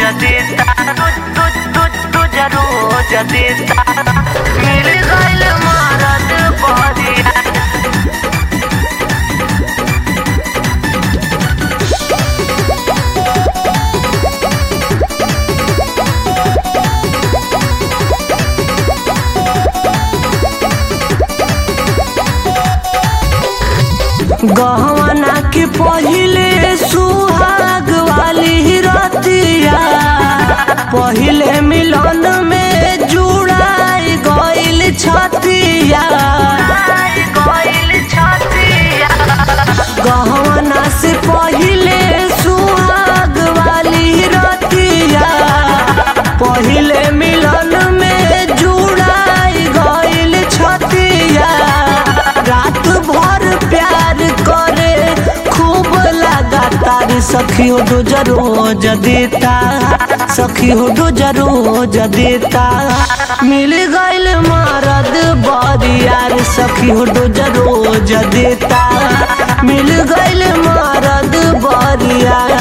देता तू तू तू तुझ रोज देता मिल गइल मारत बरिया गहना के पहिले सुहाग वाली रतिया पहिले मिलन में जुड़ाई गइल छतिया गइल छतिया गहना से पहिले सुहाग वाली रतिया पहिले मिलन में जुड़ाई गइल छतिया रात भर प्यार करे खूब लगातार सखी हो रोज रोज देता सखी हो रोज रोज देता मिल गइल मरद बरियार सखी हो रोज रोज देता मिल गइल मरद बरियार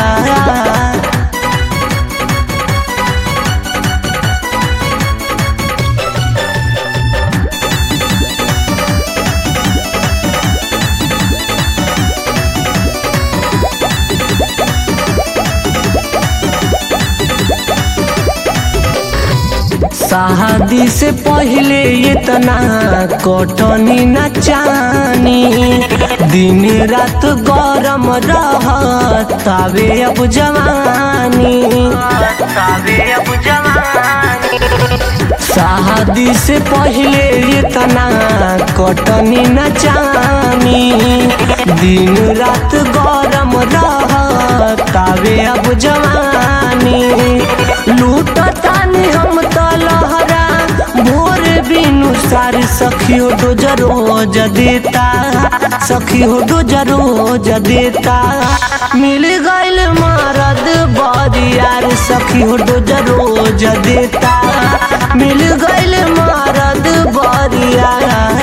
शादी से पहले इतना कटनी न चानी दिन रात गरम रहतावे अब जवानी सावे अब जवानी शादी से पहले इतना कटनी न चानी दिन रात गरम रहतावे अब जवानी लूटतानी हम त लहरा भोर बिनु सारी सखी हो रोज रोज देता सखी हो रोज रोज देता मिल गइल मरद बरियार सखी हो रोज रोज देता मिल गइल मरद बरियार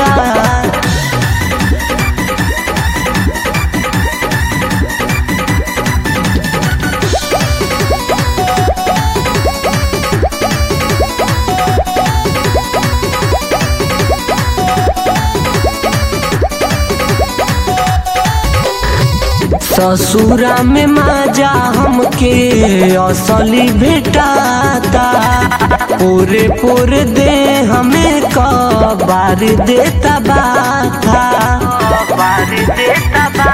ससुरा में माजा हमके असली भेटाता पूरे पूरे दे हमें कबार देता बाथा बार देता बा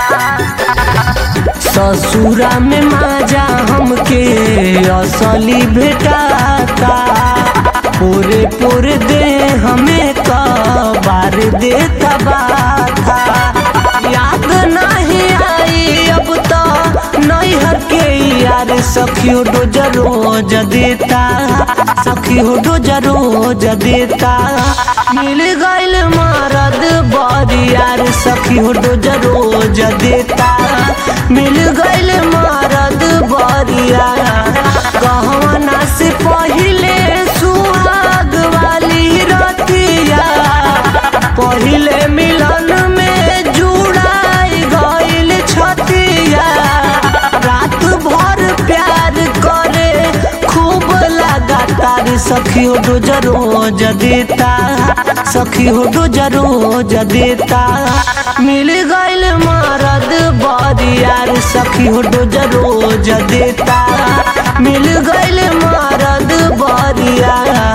ससुरा में माजा हमके असली भेटाता पूरे पूरे दे हमें कबार देता बाथा याद नहीं आई अब तो नैहर के यार सखियो रोज रोज देता सखियो रोज रोज देता मिल गइल मरद बरियार सखियो रोज रोज देता मिल गइल मरद बरियार गहना से पहिले सुहाग वाली रतिया पहिले मिलन में जुड़ाई गइल छतिया रात भर प्यार करे खूब लगातार सखी हो रोज रोज देता सखी हो रोज रोज देता मिल गइल मरद बरियार सखी हो रोज रोज देता मिल गइल मरद बरियार